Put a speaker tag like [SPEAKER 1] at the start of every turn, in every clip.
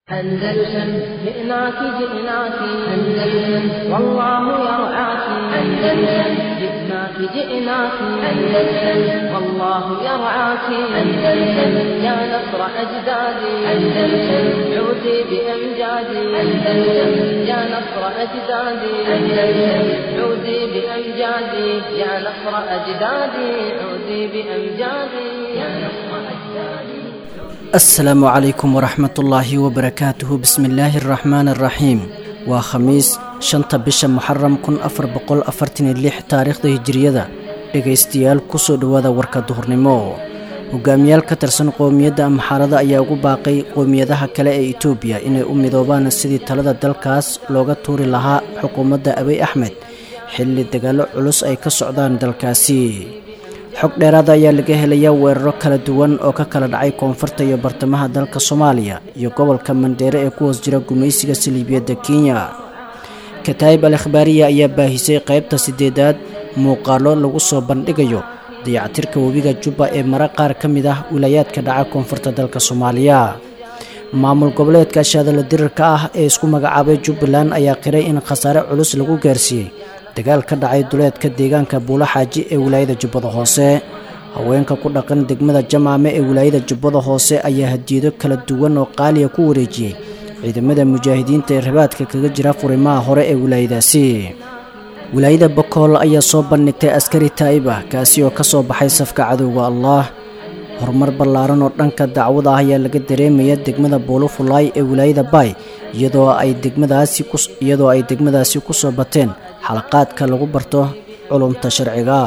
[SPEAKER 1] أندلسن جئناك جئناك أندلسن والله يرعاك أندلسن جئناك جئناك أندلسن والله يرعاك أندلسن يا نصر أجدادي أندلسن عودي بأمجادي أندلسن يا نصر أجدادي أندلسن عودي بأمجادي يا نصر أجدادي عودي بأمجادي يا نصر أجدادي
[SPEAKER 2] asalaamu calaykum waraxmatullaahi wabarakaatuhu bismillaahi araxmaani araxiim waa khamiis shanta bisha muxaram kun afar boqol afartaniyo lix taariikhda hijiriyada dhegaystayaal kusoo dhowaada warka duhurnimo hogaamiyaal ka tirsan qowmiyadda amxaarada ayaa ugu baaqay qowmiyadaha kale ee itoobiya inay u midoobaan sidii talada dalkaas looga tuuri lahaa xukuumadda abiy axmed xilli dagaallo culus ay ka socdaan dalkaasi xog dheeraada ayaa laga helayaa weeraro kala duwan oo ka kala dhacay koonfurta iyo bartamaha dalka soomaaliya iyo gobolka mandheere ee ku hoos jira gumaysiga saliibiyadda kenya kataayib al akhbaariya ayaa baahisay qaybta siddeedaad muuqaallo lagu soo bandhigayo dayactirka webiga jubba ee mara qaar ka mid ah wilaayaadka dhaca koonfurta dalka soomaaliya maamul goboleedka shaadala dirirka ah ee isku magacaabay jubbaland ayaa qiray in khasaare culus lagu gaarsiiyey dagaal ka dhacay duleedka deegaanka buulo xaaji ee wilaayada jubbada hoose haweenka ku dhaqan degmada jamaame ee wilaayada jubbada hoose ayaa hadiyado kala duwan oo qaaliya ku wareejiyey ciidamada mujaahidiinta ee rabaadka kaga jira furimaha hore ee wilaayadaasi wilaayada bokool ayaa soo bandhigtay askari taa'ib ah kaasi oo ka soo baxay safka cadowga allaah horumar ballaaran oo dhanka dacwada ah ayaa laga dareemaya degmada buulufulaay ee wilaayada baay iyadoo ay degmadaasi iyadoo ay degmadaasi ku soo bateen xalaqaadka lagu barto culumta sharciga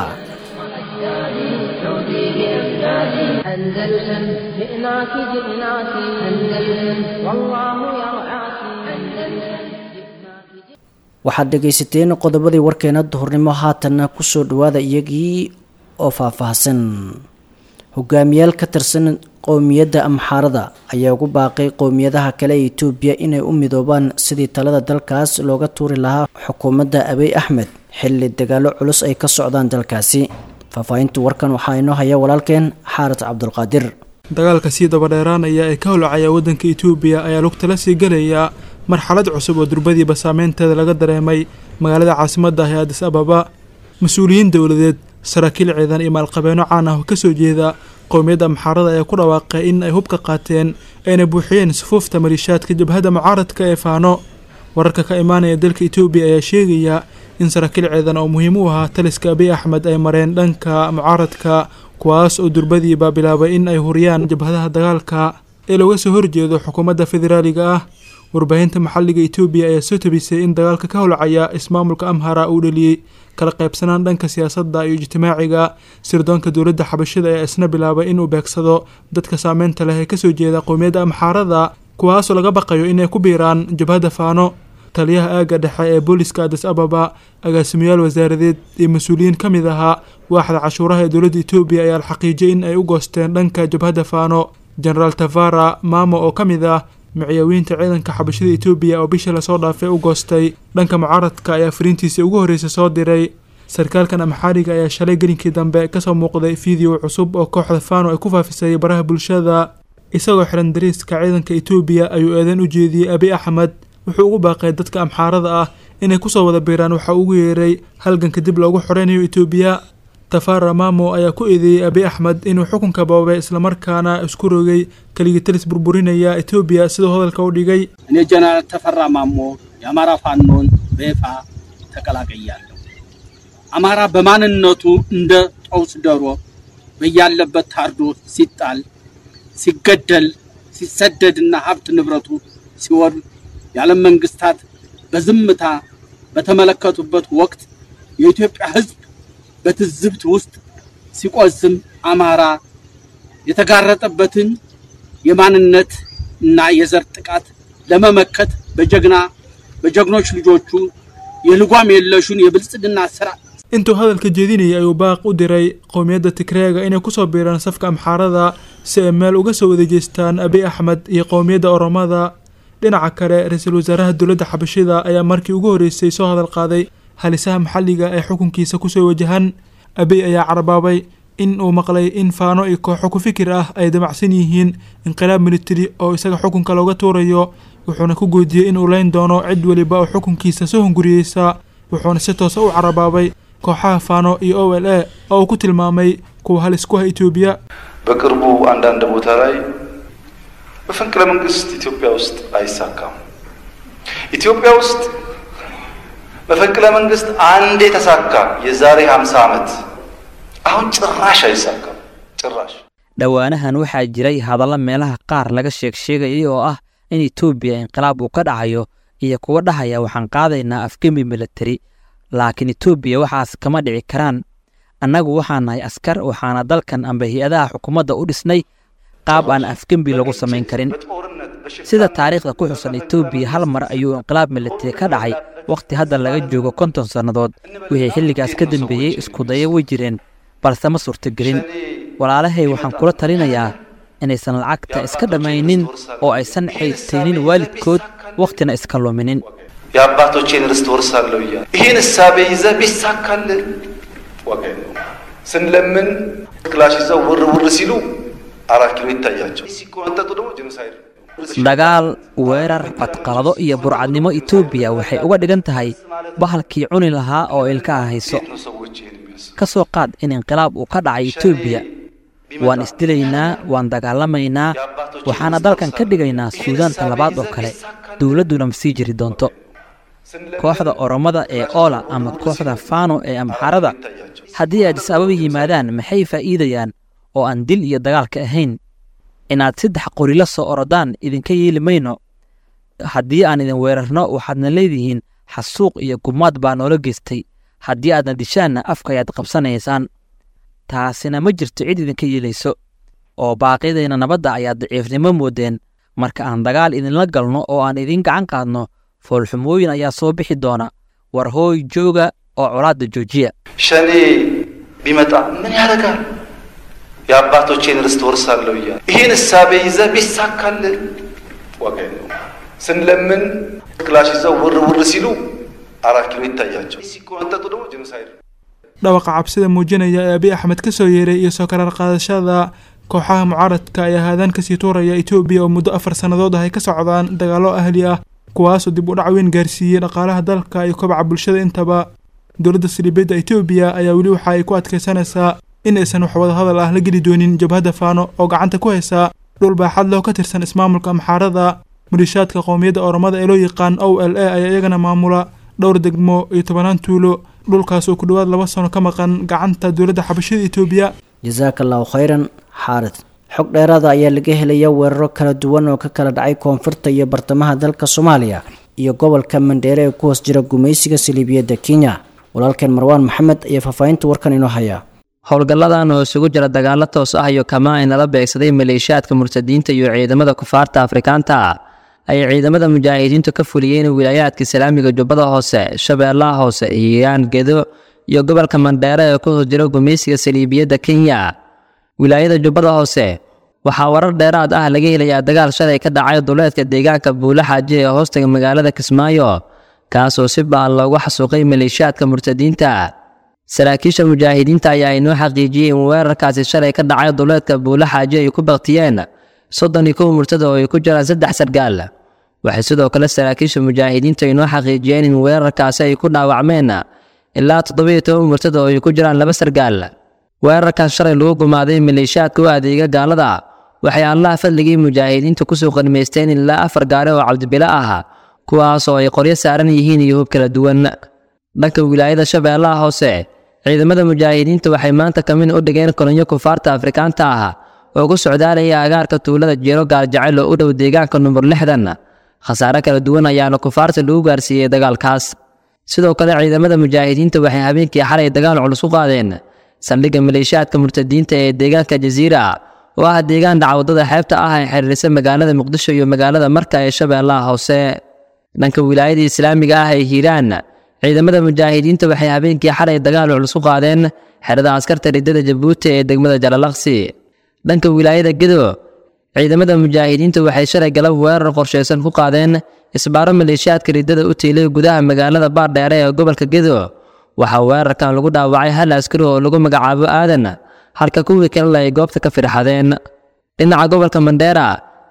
[SPEAKER 1] أندلسن جئناك جئناك أندلسن والله يرعاك أندلسن
[SPEAKER 2] waxaad dhegaysateen qodobadii warkeena duhurnimo haatanna kusoo dhawaada iyagii oo faahfaahsan hogaamiyaal ka tirsan qowmiyadda amxaarada ayaa ugu baaqay qowmiyadaha kale ee itoobiya inay u midoobaan sidii talada dalkaas looga tuuri lahaa xukuumadda abiy axmed xilli dagaallo culus ay ka socdaan dalkaasi faahfaahinta warkan waxaa inoo haya walaalkeen xaarat cabdulqaadir
[SPEAKER 3] dagaalka sii dabadheeraanaya ee ka holcaya waddanka itoobiya ayaa lugtala sii gelayaa marxalad cusub oo durbadiiba saameynteeda laga dareemay magaalada caasimadda ah ee adis ababa mas-uuliyiin dowladeed saraakiil ciidan iyo maalqabeeno caan ah oo kasoo jeeda qowmiyadda amxaarada ayaa ku dhawaaqay in ay hubka qaateen ayna buuxiyeen sufuufta maliishaadka jabhadda mucaaradka ee faano wararka ka imaanaya dalka itoobiya ayaa sheegaya in saraakiil ciidan oo muhiim u ahaa taliska abiy axmed ay mareen dhanka mucaaradka kuwaas oo durbadiiba bilaabay in ay huriyaan jabhadaha dagaalka ee looga soo horjeedo xukuumadda federaaliga ah warbaahinta maxalliga itoobiya ayaa soo tabisay in dagaalka ka holcaya ismaamulka amhara uu dhaliyey kala qaybsanaan dhanka siyaasadda iyo ijtimaaciga sirdoonka dowladda xabashida ayaa isna bilaabay inuu beegsado dadka saameynta leh ee kasoo jeeda qowmiyadda amxaarada kuwaasoo laga baqayo inay ku biiraan jabhadda faano taliyaha aagga dhexe ee booliska adis ababa agaasimayaal wasaaradeed iyo mas-uuliyiin ka mid ahaa waaxda cashuuraha ee dowladda itoobiya ayaa la xaqiijiyay in ay u goosteen dhanka jabhadda faano genaraal tavara maamo oo ka mid ah miciyaawiinta ciidanka xabashada itoobiya oo bishii lasoo dhaafay u goostay dhanka mucaaradka ayaa fariintiisii ugu horreysay soo diray sarkaalkan amxaariga ayaa shalay gelinkii dambe kasoo muuqday fiideo cusub oo kooxda faano ay ku faafisay baraha bulshada isagoo xiran dariiska ciidanka itoobiya ayuu eedeyn u jeediyey abiy axmed wuxuu ugu baaqay dadka amxaarada ah inay kusoo wada biiraan waxa ugu yeeray halganka dib loogu xoreynayo itoobiya tafara mamo ayaa ku eedeeyey abiy axmed inuu xukunka boobay islamarkaana isku rogay keligii talis burburinaya itoobiya siduu hadalka u dhigay
[SPEAKER 4] እኔ ጀነራል ተፈራ ማሞ የአማራ ፋኖን በይፋ ተቀላቅያለሁ። አማራ በማንነቱ እንደ ጦስ ዶሮ በያለበት ታርዶ ሲጣል፣ ሲገደል፣ ሲሰደድና ሀብት ንብረቱ ሲወድ የዓለም መንግስታት በዝምታ በተመለከቱበት ወቅት የኢትዮጵያ ሕዝብ በትዝብት ውስጥ ሲቆዝም አማራ የተጋረጠበትን የማንነት እና የዘር ጥቃት ለመመከት በጀግና በጀግኖች ልጆቹ የልጓም የለሹን የብልጽግና ስራ
[SPEAKER 3] intuu hadalka jeedinayay ayuu baaq u diray qowmiyadda tigreega inay kusoo biiraan safka amxaarada si ay meel uga soo wada jeestaan abiy axmed iyo qowmiyadda oromada dhinaca kale ra-iisul wasaaraha dowladda xabashida ayaa markii ugu horreysay soo hadal qaaday halisaha maxalliga ee xukunkiisa kusoo wajahan abiy ayaa carabaabay in uu maqlay in faano iyo kooxo ku fikir ah ay damacsan yihiin inqilaab militari oo isaga xukunka looga tuurayo wuxuuna ku goodiyey inuu leyn doono cid weliba oo xukunkiisa soo hunguriyeysa wuxuuna si toosa u carabaabay kooxaha faano iyo o l a oo uu ku tilmaamay kuwa halis ku ah etoobiya
[SPEAKER 5] በቅርቡ አንዳንድ ቦታ ላይ መፈንቅለ መንግስት ኢትዮጵያ ውስጥ አይሳካም። ኢትዮጵያ ውስጥ መፈንቅለ መንግስት አንዴ ተሳካ፣ የዛሬ 50 ዓመት። አሁን ጭራሽ አይሳካም፣ ጭራሽ
[SPEAKER 6] dhowaanahan waxaa jiray hadallo meelaha qaar laga sheeg sheegayay oo ah in etoobiya inqilaab uu ka dhacayo iyo kuwa dhahaya waxaan qaadaynaa afgembi militari laakiin etoobiya waxaas kama dhici karaan annagu waxaan nahay askar waxaana dalkan amba hay-adaha xukuumadda u dhisnay qaab aan afgembi lagu samayn karin sida taariikhda ku xusan etoobiya hal mar ayuu inqilaab militari ka dhacay wakhti hadda laga joogo konton sannadood wixii xilligaas ka dambeeyey iskudayo way jireen balse ma suurtogelin walaalahay waxaan kula talinayaa inaysan lacagta iska dhammaynin oo aysan xaydtaynin waalidkood wakhtina iska luminin
[SPEAKER 5] የአባቶቼን ርስት ወርሳለሁ እያለ ይህን እሳቤ ይዘህ ቢሳካልን ዋጋ የለውም። ስንለምን ክላሽ ይዘው ውር ውር ሲሉ አራት ኪሎ ይታያቸው ሲቆነጠጡ ደግሞ ጄኖሳይድ
[SPEAKER 6] dagaal weerar badqalado iyo burcadnimo etoobiya waxay uga dhigan tahay bahalkii cuni lahaa oo ilkaha hayso
[SPEAKER 5] ነው ሰዎች ይህን የሚያስቡ
[SPEAKER 6] ka soo qaad in inqilaab uu ka dhacay etoobiya waan isdilaynaa waan dagaalamaynaa waxaana dalkan ka dhigaynaa suudaanta labaad oo kale dowladduna ma sii jiri doonto kooxda oromada ee oola ama kooxda faano ee amxarada haddii addis ababa yimaadaan maxay faa'iidayaan oo aan dil iyo dagaalka ahayn inaad saddex qori la soo orodaan idinka yeeli mayno haddii aan idin weerarno waxaadna leedihiin xasuuq iyo gumaad baa noola geystay haddii aadna dishaanna afka ayaad qabsanaysaan taasina ma jirto cid idinka yeelayso oo baaqyadayna nabadda ayaad daciifnimo moodeen marka aan dagaal idinla galno oo aan idin gacan qaadno foolxumooyin ayaa soo bixi doona war hooy jooga oo colaadda joojiya
[SPEAKER 5] ሸኔ ቢመጣ ምን ያደርጋል? የአባቶቼን ርስት ወርሳለሁ እያለ ይህን እሳቤ ይዘህ ቢሳካልን ዋጋ የለውም። ስንለምን ክላሽ ይዘው ውር ውር ሲሉ አራት ኪሎ ይታያቸው ሲቆነጠጡ ደግሞ ጄኖሳይድ ነው።
[SPEAKER 3] dhawaqa cabsida muujinaya ee abiy axmed ka soo yeeray iyo soo karar qaadashada kooxaha mucaaradka ayaa haadaan kasii tuuraya etoobiya oo muddo afar sannadood ah ay ka socdaan dagaallo ahli ah kuwaasoo dib u dhac weyn gaarsiiyey dhaqaalaha dalka iyo kobaca bulshada intaba dowladda saliibiyadda etoobiya ayaa weli waxa ay ku adkaysanaysaa in aysan wax wada hadal ah la geli doonin jabhadda faano oo gacanta ku haysa dhul baaxad leh oo ka tirsan ismaamulka amxaarada maliishaadka qowmiyadda oromada ee loo yaqaan o l a ayaa iyagana maamula dhowr degmo iyo tobanaan tuulo dhulkaas oo ku dhowaad laba sano ka maqan gacanta dowladda xabashada etoobiya
[SPEAKER 2] jasaaka allahu khayran xaarid xog dheeraada ayaa laga helaya weeraro kala duwan oo ka kala dhacay koonfurta iyo bartamaha dalka soomaaliya iyo gobolka mandheere ee ku hoos jira gumaysiga saliibiyadda kenya walaalkeen marwaan maxamed ayaa faahfaahinta warkan inoo haya
[SPEAKER 6] howlgalladan oo isugu jira dagaallo toos ah iyo kamaa ay nala beegsaday maleeshiyaadka murtadiinta iyo ciidamada kufaarta afrikaanta ah ayay ciidamada mujaahidiintu ka fuliyeen wilaayaadka islaamiga jubbada hoose shabeellaha hoose hiiraan gedo iyo gobolka mandheere ee ku hoos jira gumaysiga saliibiyadda kenya wilaayada jubbada hoose waxaa warar dheeraad ah laga helayaa dagaal shalay ka dhacay duleedka deegaanka buule xaaji ee hoostaga magaalada kismaayo kaasoo si ba'an loogu xasuuqay maleeshiyaadka murtadiinta saraakiisha mujaahidiinta ayaa inoo xaqiijiyey in weerarkaasi shalay ka dhacay duleedka buule xaaji ay ku baktiyeen soddon iyo kow murtada oo ay ku jiraan saddex sargaal waxay sidoo kale saraakiisha mujaahidiinta inoo xaqiijiyeen in weerarkaasi ay ku dhaawacmeen ilaa toddobiyo toban murtada oo ay ku jiraan laba sargaal weerarkaas shalay lagu gumaaday maleeshiyaadka u adeega gaalada waxay allaha fadligii mujaahidiinta kusoo qanimaysteen ilaa afar gaari oo cabdibilo ah kuwaas oo ay qoryo saaran yihiin iyo hub kala duwan dhanka wilaayada shabeellaha hoose ciidamada mujaahidiinta waxay maanta kamin u dhigeen kolonyo kufaarta afrikaanta ah oo ku socdaalaya agaarka tuulada jeero gaaljacayl oo u dhow deegaanka number lixdan khasaare kala duwan ayaana kufaarta lagu gaarsiiyey dagaalkaas sidoo kale ciidamada mujaahidiinta waxay habeenkii xalay dagaal culus ku qaadeen saldhigga maleeshiyaadka murtadiinta ee deegaanka jasiira oo ah deegaan dhacwadada xeebta ah ee xiriirisa magaalada muqdisho iyo magaalada marka ee shabeellaha hoose dhanka wilaayada islaamiga ah ee hiiraan ciidamada mujaahidiinta waxay habeenkii xalay dagaal culus ku qaadeen xerada askarta riddada jabuuti ee degmada jalalaqsi dhanka wilaayada gedo ciidamada mujaahidiinta waxay shalay galab weerar qorshaysan ku qaadeen isbaaro maleeshiyaadka riddada u tiilay gudaha magaalada baardheere ee gobolka gedo waxaa weerarkan lagu dhaawacay hal askari oo lagu magacaabo aadan halka kuwii kalena ay goobta ka firxadeen dhinaca gobolka mandheera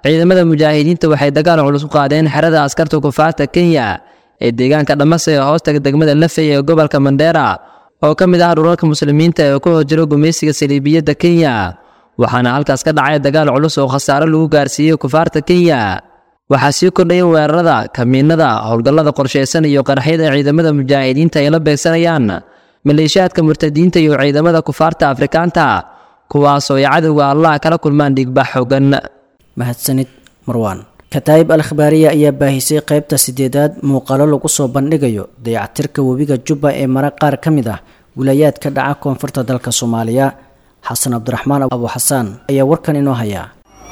[SPEAKER 6] ciidamada mujaahidiinta waxay dagaal culus u qaadeen xerada askarta kufaarta kenya ee deegaanka dhamase ee hoostaga degmada lafey ee gobolka mandheera oo ka mid ah dhulalka muslimiinta ee ku hor jiro gumaysiga saliibiyadda kenya waxaana halkaas ka dhacay dagaal culus oo khasaaro lagu gaarsiiyey kufaarta kenya waxaa sii kordhaya weerarada kamiinada howlgallada qorshaysan iyo qaraxyada ciidamada mujaahidiinta ay la beegsanayaan maleeshiyaadka murtadiinta iyo ciidamada kufaarta afrikaanta kuwaasoo ay cadowga allah kala kulmaan dhiigbax xogan
[SPEAKER 2] mahadsanid marwaan kataa'ib al akhbaariya ayaa baahisay qaybta sideedaad muuqaalo lagu soo bandhigayo dayactirka webiga jubba ee mara qaar ka mid ah wilaayaad ka dhaca koonfurta dalka soomaaliya xasan cabdiraxmaan abu xasaan ayaa warkan inoo hayaa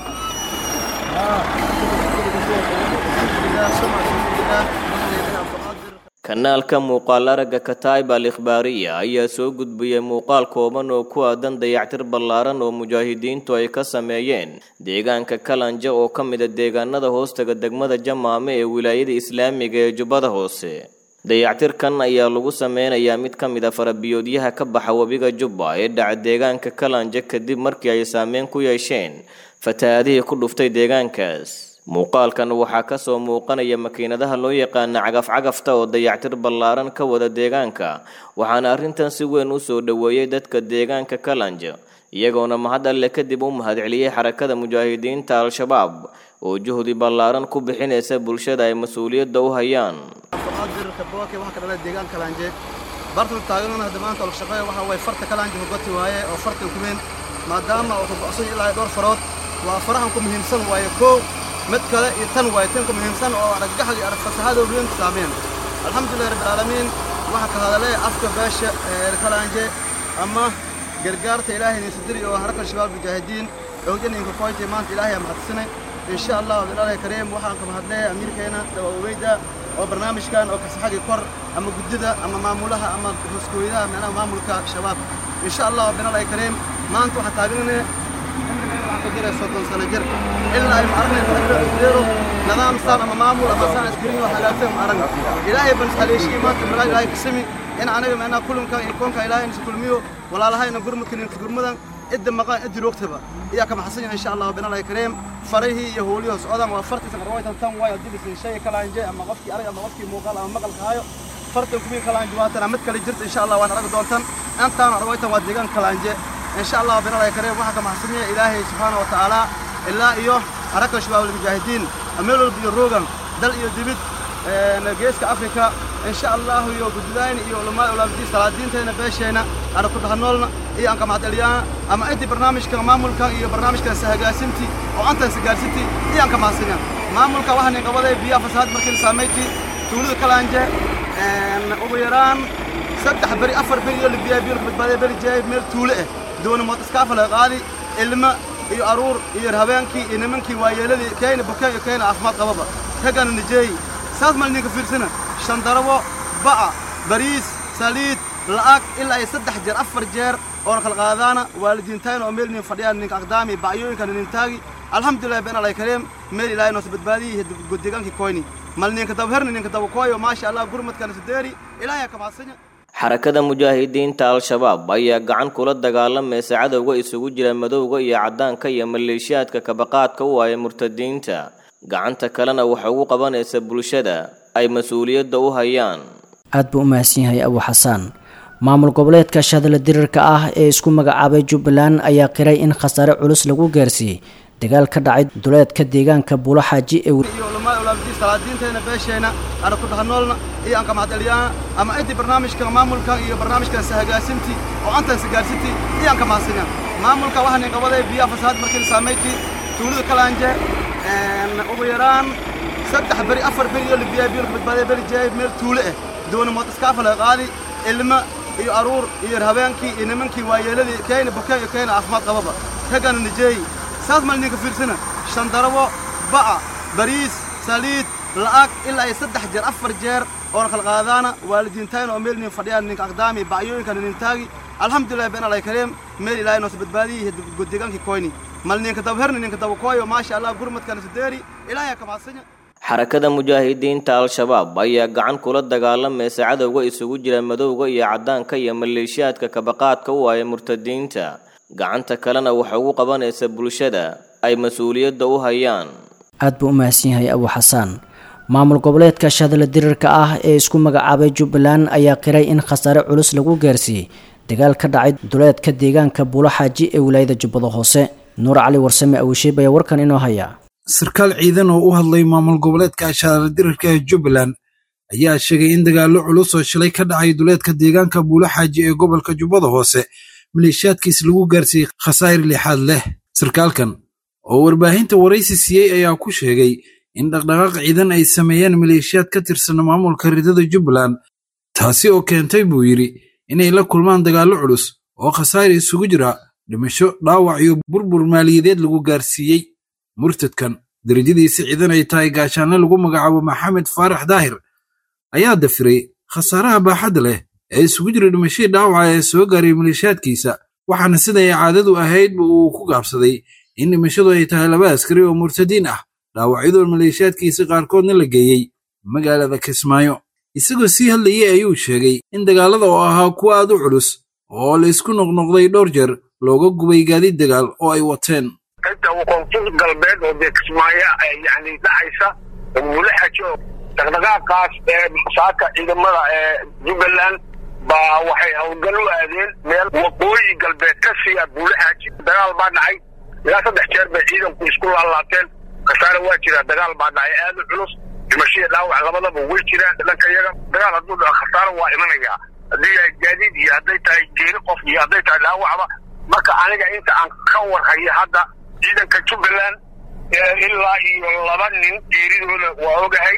[SPEAKER 7] kanaalka muuqaal aragga kataib al ikhbaariya ayaa soo gudbiyey muuqaal kooban oo ku aadan dayactir ballaaran oo mujaahidiintu ay ka sameeyeen deegaanka kalanja oo ka mid a deegaanada hoostaga degmada jamaame ee wilaayada islaamiga ee jubbada hoose dayactirkan ayaa lagu sameynayaa mid ka mid a farabiyoodyaha ka baxa webiga jubba ee dhaca deegaanka kalanja kadib markii ay saameyn ku yeesheen fatahaadihii ku dhuftay deegaankaas muuqaalkan waxaa ka soo muuqanaya makiinadaha loo yaqaana cagaf-cagafta oo dayactir ballaaran ka wada deegaanka waxaana arrintan si weyn u soo dhoweeyey dadka deegaanka kalanja iyagoona mahad alle kadib u mahadceliyey xarakada mujaahidiinta al-shabaab oo juhdi ballaaran ku bixinaysa bulshada ay mas-uuliyadda u hayaan
[SPEAKER 8] bartan taagan hadda maanta ol shaqeeya waxa way farta kalaanji hogati waaye oo farta kumeen maadaama uu go'san ilaa dhowr farood waa farahan ku muhiimsan waaye koow mid kale iyo tan waaye tan ku muhiimsan oo argagaxa iyo aragfasaxada weyn saameen alxamdulillahi rabbil caalamiin waxa ka hadalay afka beesha ee kalaanje ama gargaarta ilaahay ni sidiri oo haraka shabaab mujaahidiin xooggan in ku qoytay maanta ilaahay ma hadsinay insha Allah billahi kariim waxaan ka hadlay amiirkeena dawoweyda oo barnaamijkan oo kasaxagi kor ama guddida ama maamulaha ama hoskooyadaha macnaha maamulka shabaab insha Allah billahi kariim maanta waxa taagnaa كجرا صوتون سنة جر إلا أي معرنا تقدروا نظام سام أما معمول أما سان إسكرين وحلاتهم معرنا إلهي بن ساليشي ما تملا إلهي كسمي إن أنا بمعنى كلهم كان يكون كإلهي نس كل ميو ولا لهاي نقول ممكن نقول مدن إد مقام إد الوقت بقى إياك كما حسن إن شاء الله بنا الله كريم فريه يهولي وسعودا وفرت سمروي تنتم واي أدي بس شيء كلا إنجي أما غفكي أري أما غفكي موقال أما مقال كهايو فرت كمين كلا إنجي واتنا مت كلا جرت إن شاء الله وأنا رجل دونتن أنت أنا رويت وديجان كلا إنجي إن شاء الله بنا الله كريم وحكم حسنية إلهي سبحانه وتعالى إلا إيوه حركة شباب المجاهدين أميلوا بيروغان دل إيو ديبت نجيسك أفريقيا إن شاء الله إيو قدلين إيو علماء ولامدين سلادين تينا بيشينا أنا كنت هنولنا إيو أنك معدليانا أما أنت برنامج كان مامول كان إيو برنامج كان سهجاسمتي وأنت سهجاسمتي إيو أنك معسنا مامول كان واحد قبل بيا فساد مركز ساميتي تولد كلانجة أبو يران saddex beri afar beri iyo libiyaa biyo badbaadaya beri jaayib meel tuule ah doona mootaskaafa laga qaadi ilma iyo aruur iyo habeenkii iyo nimankii waayeeladii kayna bukaan iyo kayna caafimaad qababa raggana nijeeyi saas mal ninka fiirsana shandarabo ba'a bariis saliid la'ag ilaa ay saddex jeer afar jeer oona kala qaadaana waalidiintayna oo meel nin fadhiyaan ninka aqdaami ba'yooyinkana nin taagi alxamdulillahi been alay kareem meel ilaahay noosa badbaadiyey deegaankii koyni mal ninka daba herni ninka daba kooyo maasha allah gurmadkana sideeri ilaahay ka mahadsanya
[SPEAKER 7] xarakada mujaahidiinta al-shabaab ayaa gacan kula dagaalamaysa cadowga isugu jira madowga iyo caddaanka iyo maleeshiyaadka kabaqaadka u aya murtadiinta gacanta kalena waxa ugu qabanaysa bulshada ay mas-uuliyadda u hayaan
[SPEAKER 2] aad buu u mahadsan yahay abu xasaan maamul goboleedka shadla dirirka ah ee isku magacaabay jubbaland ayaa qiray in khasaare culus lagu gaarsiiyey dagaal ka dhacay duleedka deegaanka buulo xaaji ee
[SPEAKER 8] iyo ulama ulaamdi salaadiinteena beesheena ana ku dhaxnoolna iyo aan ka mahadceliyana ama intii barnaamijka maamulka iyo barnaamijkan sahagaasinti oo antan sagaarsinti iyo aan ka mahadsinan maamulka waxaan in qabaday biya fasaad markii saameyti tuulada kalaanje ugu yaraan saddex beri afar beri iyo libiyaa biyo badbaadaya beri jaayib meel tuule ah doona mootaskaafa laga qaadi ilma iyo aruur iyo habeenkii iyo nimankii waayeeladii kayna bukaan iyo kayna caafimaad qababa raggana nijeeyi saas mal ninka fiirsana shandarabo ba'a bariis saliid la'ag ilaa ay saddex jeer afar jeer oona kala qaadaana waalidiintayna oo meel nin fadhiyaan ninka aqdaami ba'yooyinkana nin taagi alxamdulillahi been alay kareem meel ilaahay noosa badbaadiyey deegaankii koyni mal ninka daba herni ninka daba kooyo maasha allah gurmadkana sideeri ilaahay ka mahadsanya
[SPEAKER 7] xarakada mujaahidiinta al-shabaab ayaa gacan kula dagaalamaysa cadowga isugu jira madowga iyo caddaanka iyo maleeshiyaadka kabaqaadka u aya murtadiinta gacanta kalena waxa ugu qabanaysa bulshada ay mas-uuliyadda u hayaan
[SPEAKER 2] aad buu u mahadsan yahay abu xasaan maamul goboleedka shadala dirirka ah ee isku magacaabay jubbaland ayaa qiray in khasaare culus lagu gaarsiiyey dagaal ka dhacay duleedka deegaanka buulo xaaji ee wilaayada jubbada hoose nuur cali warsame awisheeb ayaa warkan inoo haya
[SPEAKER 9] sarkaal ciidan oo u hadlay maamul goboleedka shadala dirirka ee jubbaland ayaa sheegay in dagaallo culus oo shalay ka dhacay duleedka deegaanka buulo xaaji ee gobolka jubbada hoose maleeshiyaadkiis lagu gaarsiiyey khasaa'ir lixaad leh sarkaalkan oo warbaahinta waraysi siiyey ayaa ku sheegay in dhaqdhaqaaq ciidan ay sameeyeen maleeshiyaad ka tirsan maamulka ridada jubbaland taasi oo keentay buu yidhi inay la kulmaan dagaallo culus oo khasaa'ir isugu jira dhimasho dhaawac iyo burbur maaliyadeed lagu gaarsiiyey murtadkan darajadiisa ciidan ay tahay gaashaanle lagu magacaabo maxamed faarax daahir ayaa dafiray khasaaraha baaxadda leh ee isugu jira dhimashadii dhaawaca ee soo gaaray maleeshiyaadkiisa waxaana siday caadadu ahaydba uu ku gaabsaday in dhimashadu ay tahay laba askari oo murtadiin ah dhaawacyadoo maleeshiyaadkiisa qaarkoodna la geeyey magaalada kismaayo isagoo sii hadlayey ayuu sheegay in dagaallada oo ahaa kuwa aad u culus oo laysku noqnoqday dhowr jeer looga gubay gaadiid dagaal oo ay wateen
[SPEAKER 10] inta koonfur galbeed oo dee kismaayo yani dhacaysa mulaxajo dhaqdhaqaaqaas ee saaka ciidamada ee jubbaland baa waxay howlgal u aadeen meel waqooyi galbeed ka siiya buulaxaaji dagaal baa dhacay ilaa saddex jeer bay ciidanku isku laalaabteen khasaare waa jira dagaal baa dhacay aad u culus dhimashaya dhaawac labadaba way jiraan dhanka iyaga dagaal hadduu dhaco khasaare waa imanayaa haddii yahay gaadiid iyo hadday tahay geeri qof iyo hadday tahay dhaawacba marka aniga inta aan ka warhayo hadda ciidanka jubbaland ilaa iyo laba nin geeridooda waa ogahay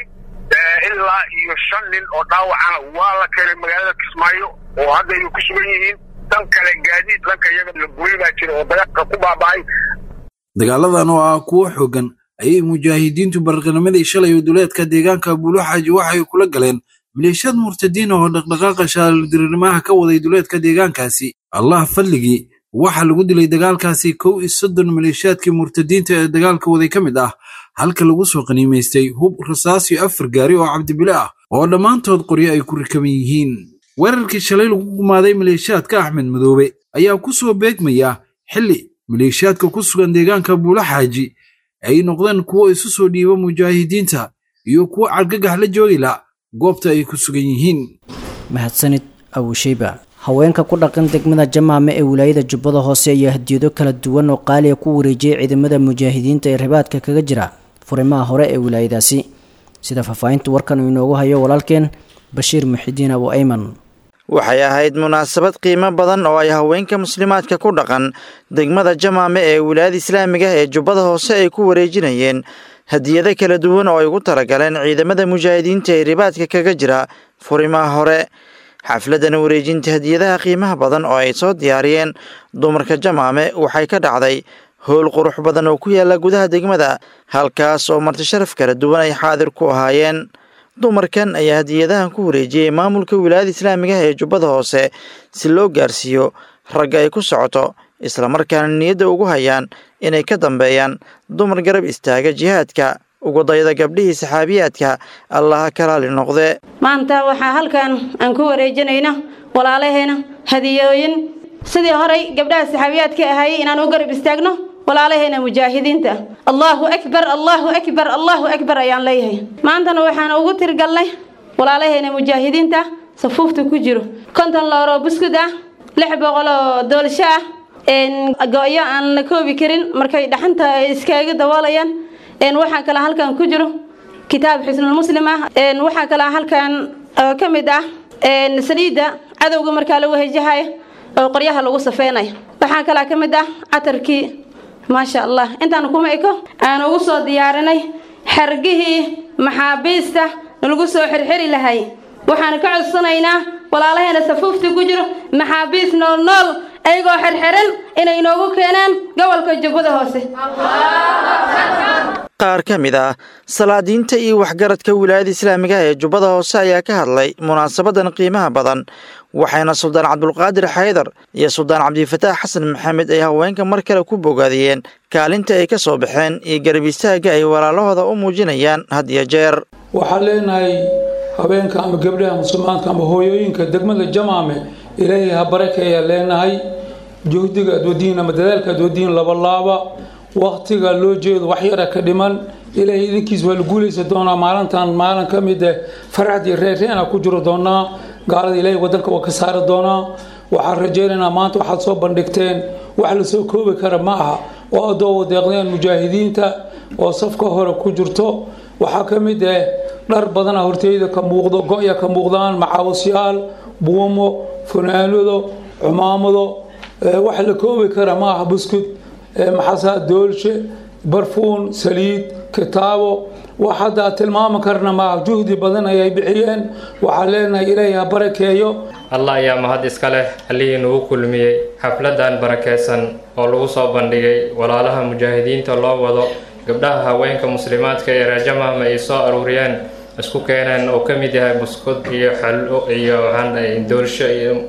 [SPEAKER 10] ilaa iyo shan nin oo dhaawacana waa la keenay magaalada kismaayo oo hadda ay ku sugan yihiin dan kale gaadiid dhanka iyaga la gooy baa jira oo dagaalka ku baaba'ay
[SPEAKER 9] dagaaladan oo ah kuwo xooggan ayay mujaahidiintu barqanimadii shalay duleedka deegaanka buuluxaaji waxay kula galeen maleeshiyad murtadiin oo dhaqdhaqaaqa shaaldirinimaha ka waday duleedka deegaankaasi allah fadligii waxaa lagu dilay dagaalkaasi kow iyo soddon maleeshiyaadkii murtadiinta ee dagaalka waday ka mid ah halka lagu soo qaniimaystay hub rasaas iyo afar gaari oo cabdibile ah oo dhammaantood qoryo ay ku rikaban yihiin weerarkii shalay lagu gumaaday maleeshiyaadka axmed madoobe ayaa ku soo beegmaya xilli maleeshiyaadka ku sugan deegaanka buulaxaaji ay noqdeen kuwo isu soo dhiiba mujaahidiinta iyo kuwo cargagax la joogila goobta ay ku sugan yihiin
[SPEAKER 2] mahadsanid abusheyba haweenka ku dhaqan degmada jamaame ee wilaayada jubbada hoose ayaa hadiyado kala duwan oo qaaliya ku wareejiyey ciidamada mujaahidiinta ee ribaadka kaga jira furimaha hore ee wilaayadaasi sida faahfaahinta warkan uu inoogu hayo walaalkeen bashiir muxidiin abu ayman
[SPEAKER 11] waxay ahayd munaasabad qiimo badan oo ay haweenka muslimaadka ku dhaqan degmada jamaame ee wilaayada islaamiga ee jubbada hoose ay ku wareejinayeen hadiyado kala duwan oo ay ugu talagaleen ciidamada mujaahidiinta ee ribaadka kaga jira furimaha hore xafladan wareejinta hadiyadaha qiimaha badan oo ay soo diyaariyeen dumarka jamaame waxay ka dhacday howl qurux badan oo ku yaala gudaha degmada halkaas oo marti sharaf kala duwan ay xaadir ku ahaayeen dumarkan ayaa hadiyadahan ku wareejiyey maamulka wilaayada islaamiga ee jubbada hoose si loo gaarsiiyo ragga ay ku socoto islamarkaana niyadda ugu hayaan inay ka dambeeyaan dumar garab istaaga jihaadka ugu dayda gabdhihii saxaabiyaadka allaha kalaali noqde
[SPEAKER 12] maanta waxaa halkan aan ku wareejinayna walaalaheena hadiyooyin sidii horay gabdhaha saxaabiyaadka ahaayey inaan u garab istaagno walaalaheena mujaahidiinta allaahu akbar allaahu akbar allaahu akbar ayaan leeyahay maantana waxaan ugu tirgalnay walaalaheena mujaahidiinta safuufta ku jiro konton looroo buskud ah lix boqol oo doolsho ah go-yo aan la koobi karin markay dhaxanta iskaaga daboolayaan waxaa kale halkan ku jiro kitaab xusnulmuslim ah waxaa kale halkan ka mid ah saliidda cadowga markaa lagu hejahayo oo qoryaha lagu safeynayo waxaa kale ka mid ah catarkii maasha allah intaan kuma eko aan ugu soo diyaarinay xargihii maxaabiista lagu soo xirxiri lahay waxaan ka codsanaynaa walaalaheena safuufta ku jiro maxaabiis nool nool ayagoo xirxiran inay inoogu keenaan gobolka jubbada hoose
[SPEAKER 11] qaar ka mid ah salaadiinta iyo waxgaradka wilaayada islaamiga ee jubbada hoose ayaa ka hadlay munaasabadan qiimaha badan waxayna suldaan cabdulqaadir xaydar iyo suldaan cabdifataax xasan maxamed ay haweenka mar kale ku bogaadiyeen kaalinta ay ka soo baxeen iyo garab istaagga ay walaalahooda u muujinayaan had iyo jeer
[SPEAKER 13] waxaan leenahay haweenka ama gabdhaha musulmaanka ama hooyooyinka degmada jamaame ilaahay ha barakeeyaa leenahay juhdiga aad wadiin ama dadaalka aad wadiin labalaaba waqtiga loo jeedo wax yara ka dhiman ilaahay idinkiis waa la guulaysa doonaa maalintan maalin ka mid eh farxad iyo reerreena ku jiro doonaa gaalada ilaahay wadanka waa ka saari doonaa waxaan rajaynaynaa maanta waxaad soo bandhigteen wax la soo koobi kara ma aha oo adoo deeqdeen mujaahidiinta oo safka hore ku jirto waxaa ka mid ah dhar badana horteyda ka muuqdo go-ya ka muuqdaan macaawasyaal buumo funaanado cumaamado wax la koobi kara ma aha buskud maxaasaa doolshe barfuun saliid kitaabo wax hadda tilmaami karna maaha juhdi badan ayay bixiyeen waxaan leenahay ilaahay ha barakeeyo
[SPEAKER 14] allah ayaa mahad iska leh allihii nagu kulmiyey xafladan barakeysan oo lagu soo bandhigay walaalaha mujaahidiinta loo wado gabdhaha haweenka muslimaadka ee reerjamahma ay soo aruuriyeen isku keeneen oo ka mid yahay buskud iyo xallo iyo doolsho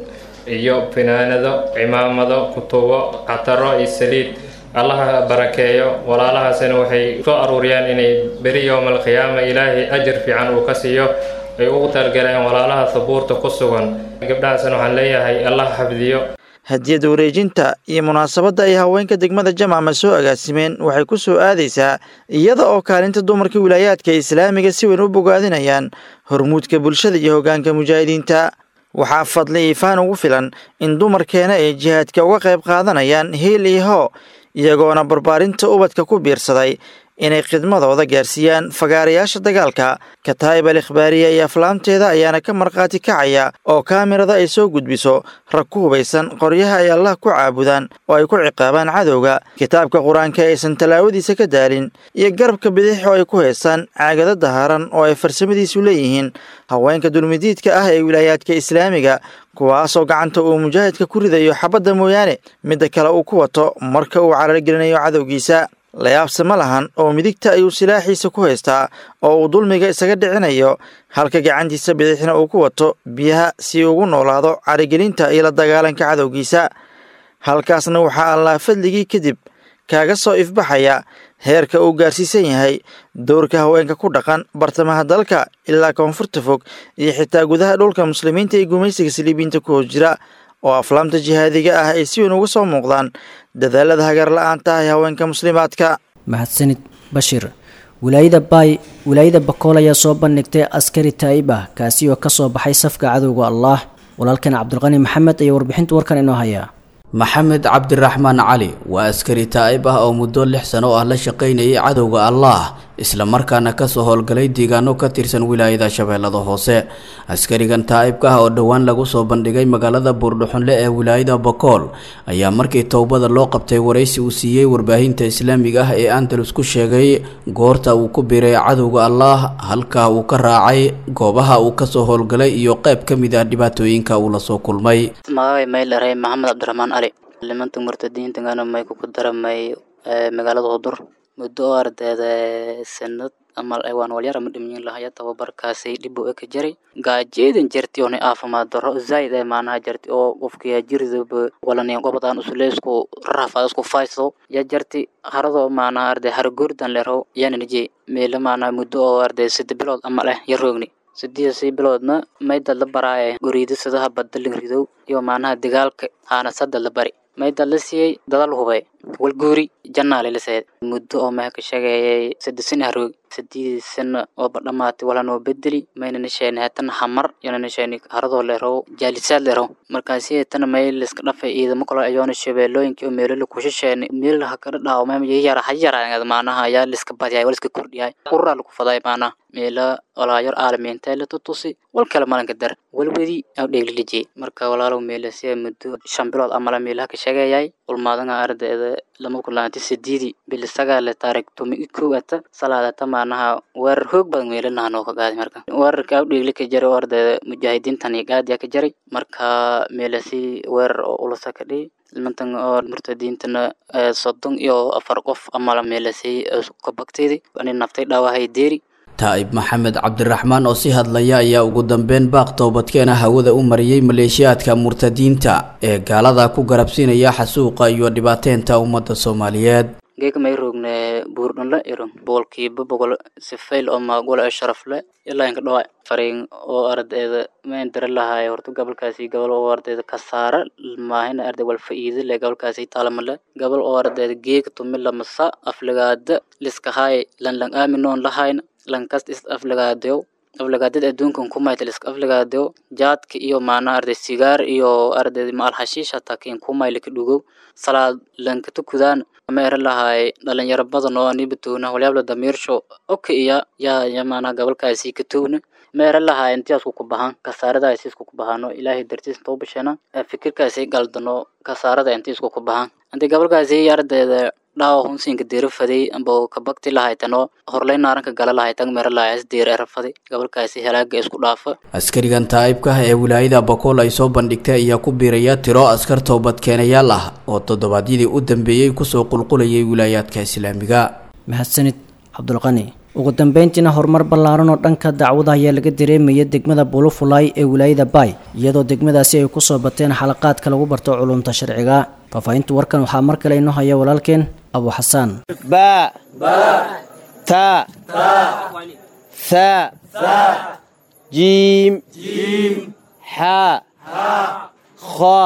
[SPEAKER 14] iyo finaanado cimaamado kutubo cataro iyo saliid allaha barakeeyo walaalahaasina waxay soo aruuriyeen inay beri yowma alqiyaama ilaahay ajar fiican uu ka siiyo ay ugu talgaleen walaalaha sabuurta ku sugan gabdhahaasina waxaan leeyahay allah xafdiyo
[SPEAKER 11] hadiyada wareejinta iyo munaasabadda ay haweenka degmada jamacma soo agaasimeen waxay ku soo aadaysaa iyada oo kaalinta dumarka wilaayaadka islaamiga si weyn u bogaadinayaan hormuudka bulshada iyo hoggaanka mujaahidiinta waxaa fadli iifaan ugu filan in dumarkeena ay jihaadka uga qayb qaadanayaan hiil iyo hoo iyagoona barbaarinta ubadka ku biirsaday inay khidmadooda gaarsiiyaan fagaarayaasha dagaalka kataa'ib al ikhbaariya iyo aflaamteeda ayaana ka markhaati kacaya oo kaamirada ay soo gudbiso rag ku hubaysan qoryaha ay allah ku caabudaan oo ay ku ciqaabaan cadowga kitaabka qur-aanka aysan tallaawadiisa ka daalin iyo garabka bidix oo ay ku haystaan caagada dahaaran oo ay farsamadiisu leeyihiin haweenka dulmidiidka ah ee wilaayaadka islaamiga kuwaasoo gacanta uu mujaahidka ku ridayo xabadda mooyaane midda kale uu ku wato marka uu carargelinayo cadowgiisa layaabse ma lahan oo midigta ayuu silaaxiisa ku haystaa oo uu dulmiga isaga dhicinayo halka gacantiisa bidixna uu ku wato biyaha si ugu noolaado carigelinta iyo la dagaalanka cadowgiisa halkaasna waxaa allah fadligii kadib kaaga soo ifbaxaya heerka uu gaarsiisan yahay dowrka haweenka ku dhaqan bartamaha dalka ilaa koonfurta fog iyo xitaa gudaha dhulka muslimiinta ee gumaysiga saliibiinta ku hoos jira oo aflaamta jihaadiga ah ay si weyn uga soo muuqdaan dadaalada hagar la-aanta ah ee haweenka muslimaadka
[SPEAKER 2] mahadsanid bashiir wilaayada baay wilaayada bakool ayaa soo bandhigtay askari taa'ib ah kaasi oo kasoo baxay safka cadowga allah walaalkan cabdulqani maxamed ayaa warbixinta warkan inoo hayaa
[SPEAKER 15] maxamed cabdiraxmaan cali waa askari taa'ib ah oo muddo lix sano ah la shaqaynayay cadowga allah islamarkaana kasoo howlgalay deegaano ka tirsan wilaayada shabeellada hoose askarigan taa'ibka ah oo dhowaan lagu soo bandhigay magaalada buurdhuxunle ee wilaayada bakool ayaa markii towbada loo qabtay waraysi uu siiyey warbaahinta islaamiga ah ee andalus ku sheegay goorta uu ku biray cadowga allah halka uu ka raacay goobaha uu kasoo howlgalay iyo qayb ka mid ah dhibaatooyinka uu lasoo kulmay
[SPEAKER 16] magacay maylaray maxamed cabdiraxmaan cali limanka murtadiintagana may kuku daramay magaalada hudur muddo oo ardayda sanad amal waan walyar ama dhimyin lahaya tababarkaasi dhib u eka jaray gaajeedan jarti oo caafimaad darro zaid ee maanaha jarti oo qofkiya jirdaba walani gobadan usuleysku rafa isku fayso ya jarti harado maanaha arday hargurdan lero yananje meelo maanaha muddo oo arday sida bilood ama leh yaroogni sideedasii biloodna mayda la baraaye guriidasadaha badalin ridow iyo maanaha dagaalka haanasada la bari mayda la siiyey dadal hubay walguuri jannaale la seed muddo oo meha ka sheegayay sadesin haroog sideedii sano ooba dhamaatay wala noo bedeli mayna nasheeni hatana hamar yana nasheeni haradoo leerow jaalisaad leerow markaasi hatana may liska dhafay ciidamo kale ayoona shabeelooyinkii oo meelo la kushasheeni meel hakala dhaawo mema yara hayara maanaha ayaa liska badiyay waliska kordhiyay quraa lagu faday maanaha meela walaayor aalamiinta la tutusi wal kale malanka dar walwedi aw dheeglilijey marka walaalow meela si muddo shan bilood amala meelaha ka sheegayay ulmaadanga ardayda lama kulaanti sideedii bil sagaal taarik tumi kowata salaadata maanaha weerar hoog badan meelanaha noo ka qaaday marka weerarka aw dheegli ka jaray oo ardayda mujaahidiintan iyo gaadiya ka jaray marka meelasi weerar oo ulasa ka dhihi nimantan oo murtadiintana soddon iyo afar qof amala meelasi ka bagtaydi ani naftay dhaawahay deeri
[SPEAKER 15] taa'ib maxamed cabdiraxmaan oo si hadlaya ayaa ugu dambeyn baaq toobadkeena hawada u mariyey maleeshiyaadka murtadiinta ee gaalada ku garabsiinaya xasuuqa iyo dhibaateynta ummadda soomaaliyeed
[SPEAKER 16] geeka may rogne buurdhanle iron boqolkiiba boqol sifayl oo maagol ee sharafle ilaa inka dhawa fariin oo ardayda ma indira lahaay horta gobolkaasi gobol oo ardayda kasaara maahina arday wal faa'iido le gobolkaasi taalamale gobol oo ardayda geeka tumila masa aflagaada liskahaay lan lan aaminoon lahayna lankast is aflagaadeyo aflagaadada adduunkan kumayta liska aflagaadeyo jaadka iyo maana arday sigaar iyo arday maal hashiish hataa kiin kumaylika dhugow salaad lankata kudaan ama era lahaay dhalinyaro badan oo anibatoona walyaabla damiirsho oka iya yaa ya maana gobolkaasi katowna ma era lahaay intiyaasku ku bahan kasaaradaasi isku ku bahano ilaahay dartiis intoo bashana fikirkaasi galdano kasaarada inti isku ku bahan inti gobolkaasi ardayda dhawa hunsinka deera faday amba kabakti lahaytano horlay naaranka gala lahaytan mera lahayas deer era faday gobolkaasi helaaga isku dhaafa
[SPEAKER 15] askarigan taa'ibka ah ee wilaayada bakool ay soo bandhigtay ayaa ku biiraya tiro askar toobadkeenayaal ah oo toddobaadyadii u dambeeyey kusoo qulqulayay wilaayaadka islaamiga
[SPEAKER 2] mahadsanid cabdulqani ugu dambeyntiina horumar ballaaran oo dhanka dacwada ayaa laga dareemaya degmada bulufulay ee wilaayada baay iyadoo degmadaasi ay kusoo bateen xalaqaadka lagu barto culumta sharciga faahfaahinta warkan waxaa mar kale inoo haya walaalkeen abu xasaan
[SPEAKER 17] ba ta tha jiim xa kha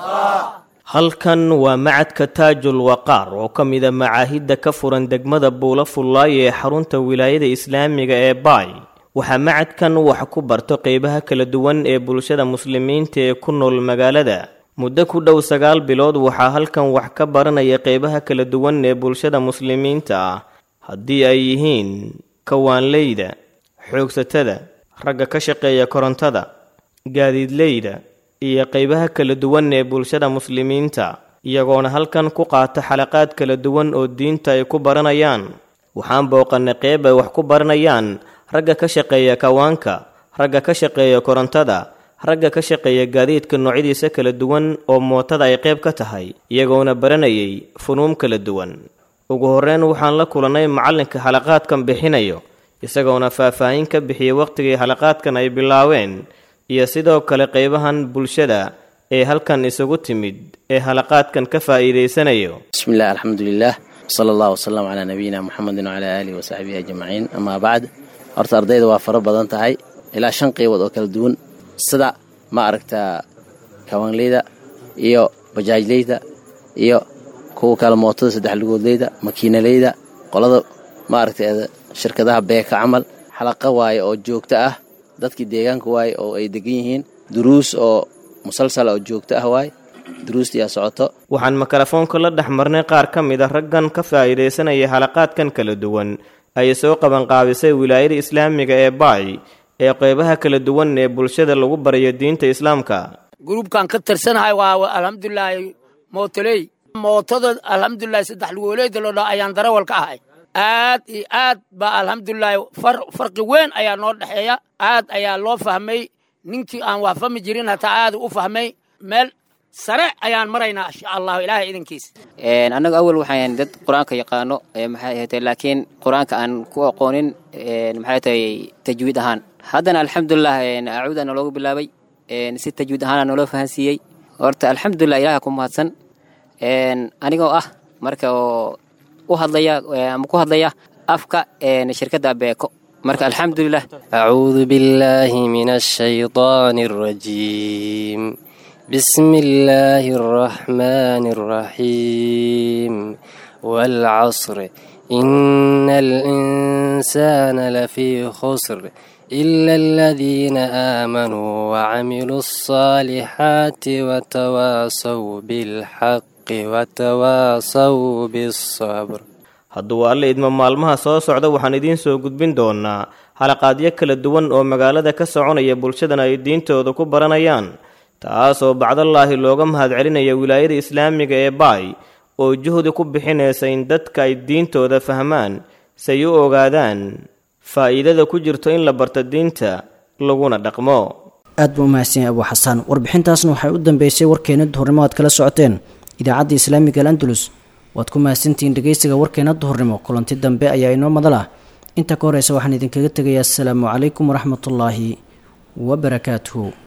[SPEAKER 7] halkan waa macadka taajul waqaar oo ka mida macaahidda ka furan degmada buula fullaay ee xarunta wilaayada islaamiga ee baay waxaa macadkan wax ku barto qeybaha kala duwan ee bulshada muslimiinta ee ku nool magaalada muddo ku dhow sagaal bilood waxaa halkan wax ka baranaya qeybaha kala duwan ee bulshada muslimiinta ah haddii ay yihiin kawaanleyda xoogsatada ragga ka shaqeeya korontada gaadiidleyda iyo qeybaha kala duwan ee bulshada muslimiinta iyagoona halkan ku qaata xalaqaad kala duwan oo diinta ay ku baranayaan waxaan booqannay qeyb ay wax ku baranayaan ragga ka shaqeeya kawaanka ragga ka shaqeeya korontada ragga ka shaqeeya gaadiidka noocyadiisa kala duwan oo mootada ay qayb ka tahay iyagoona baranayay funuum kala duwan ugu horreyn waxaan la kulannay macallinka xalaqaadkan bixinayo isagoona faahfaahin ka bixiyey wakhtigii xalaqaadkan ay bilaaween iyo sidoo kale qaybahan bulshada ee halkan isugu timid ee halaqaadkan ka faa'iidaysanayo
[SPEAKER 18] bismillaah alxamdulilah sala allah wasalam calaa nabiyina muxamedin wacalaa aalihi wasaxbihi ajmaciin amaa bacd horta ardayda waa fara badan tahay ilaa shan qeybood oo kala duwan sida ma aragtaa kawaanleyda iyo bajaajleyda iyo kuwa kale mootada saddex lugoodleyda makiinaleyda qolada ma aragta shirkadaha beeka camal xalaqa waaye oo joogto ah dadkii deegaanka waaye oo ay degan yihiin duruus oo musalsala oo joogto ah waaye duruustiyaa socoto
[SPEAKER 7] waxaan mikrofoonka la dhex marnay qaar ka mid a raggan ka faa'iidaysanaya halaqaadkan kala duwan ay soo qabanqaabisay wilaayada islaamiga ee baay ee qeybaha kala duwan ee bulshada lagu barayo diinta islaamka
[SPEAKER 19] gruubkan ka tirsanahay waa alxamdulilaahi mootoley mootada alxamdulilahi saddex lugooleeda loo dhaa ayaan darawal ka ahay aad iyo aad baa alxamdulilaahi farqi weyn ayaa noo dhexeeya aad ayaa loo fahmay ninkii aan wax fahmi jirin hataa aad u fahmay meel sare ayaan maraynaa insha allahu ilaahay idankiisa
[SPEAKER 16] annagu awal waxaan dad qur-aanka yaqaano maxay ahayd laakiin qur-aanka aan ku aqoonin maxay tahay tajwiid ahaan haddana alxamdulilah acuuda naloogu bilaabay si tajwiid ahaana naloo fahansiiyey horta alxamdulilah ilaha ku mahadsan anigoo ah marka oo u hadlaya ama ku hadlaya afka shirkadda beeko marka alxamdulilah
[SPEAKER 20] acuudu billaahi min ashaydaani alrajiim بسم الله الرحمن الرحيم والعصر إن الإنسان لفي خسر إلا الذين آمنوا وعملوا الصالحات وتواصوا بالحق وتواصوا بالصبر
[SPEAKER 7] hadduu alle idmo maalmaha soo socda waxaan idiin soo gudbin doonaa halaqaadyo kala duwan oo magaalada ka soconaya bulshadana ay diintooda ku baranayaan taasoo bacdallaahi looga mahadcelinaya wilaayada islaamiga ee baay oo juhdi ku bixinaysa in dadka ay diintooda fahmaan say u ogaadaan faa'iidada ku jirto in la barto diinta laguna dhaqmo
[SPEAKER 2] aad buu umahadsan yahay abuu xasaan warbixintaasna waxay u dambeysay warkeena duhurnimo aad kala socoteen idaacadda islaamiga alandalus waad ku mahadsantihiin dhegeysiga warkeena duhurnimo kulanti dambe ayaa inoo madal ah inta ka horeysa waxaan idinkaga tegayaa asalaamu calaykum waraxmatullaahi wabarakaatuhu